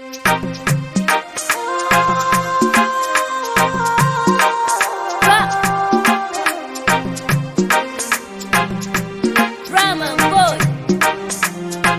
Drama boy.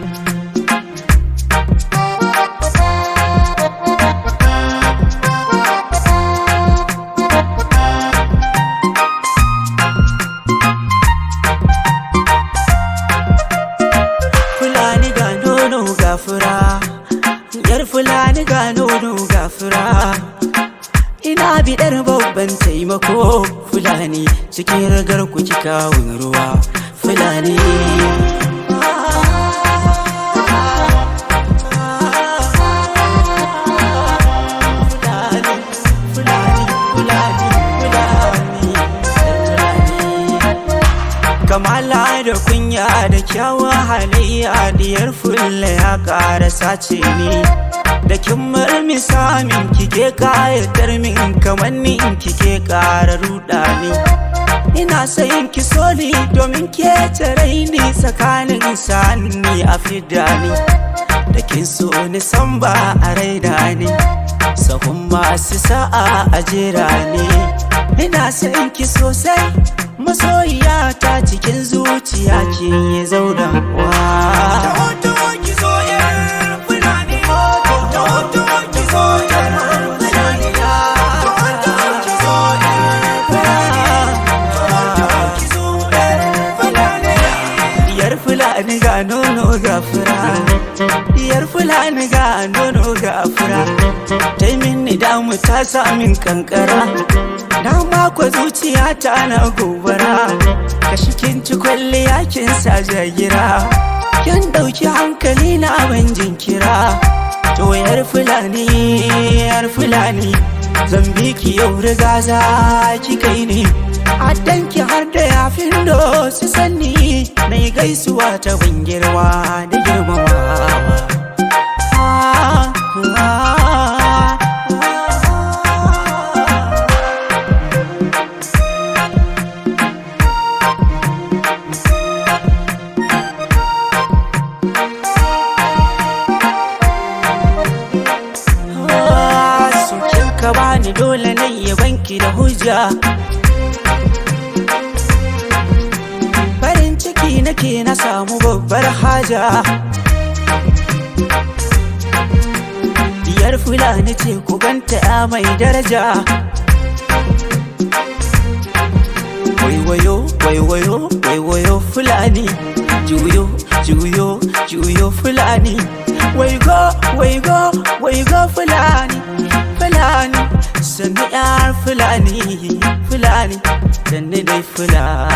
Fulani ga nono ga fura Yar Fulani ga nono ga fura Ina biɗar babban taimako Fulani cikin ragar ku ki kawun ruwa Fulani Fulani, Fulani, Fulani, Fulani, Fulani. kamala da kunya da kyawun halayya diyar fulla ya ƙara sace ni da kin murmisa min kike kayatar min kamar ni in kike ƙara ruɗa ni ina sayin ki soli domin ke tare ni tsakanin sani a fidda ni da kin so ni san ba a raida ni sahun masu sa'a a jera ni ina sayin ki sosai masoyiya ta cikin zuciya ke yi zaunawa Diyar Fulani ga nono ga fura Diyar Fulani ga nono ga fura Ta yi mini damu ta samin kankara Na mako zuciya ta na gobara Kashi kin ci kwalliya kin sa jagira Kin ɗauki hankali na ban jinkira To yar Fulani yar Fulani Zan bi ki yau riga za ki kai ni Addanki har da yafin do su sanni Na yi gaisuwa ta ban girma da girmamawa Ah, ah, ah. Sukin ka bani dole na iya banki da hujja Farin ciki nake na samu babbar haja Diyar Fulani ce ku ganta ya mai daraja Waiwayo, waiwayo, waiwayo Fulani Juyo, juyo, juyo Fulani Waigo, waigo, waigo Fulani Fulani Sannu yar Fulani Fulani Sannu dai Fulani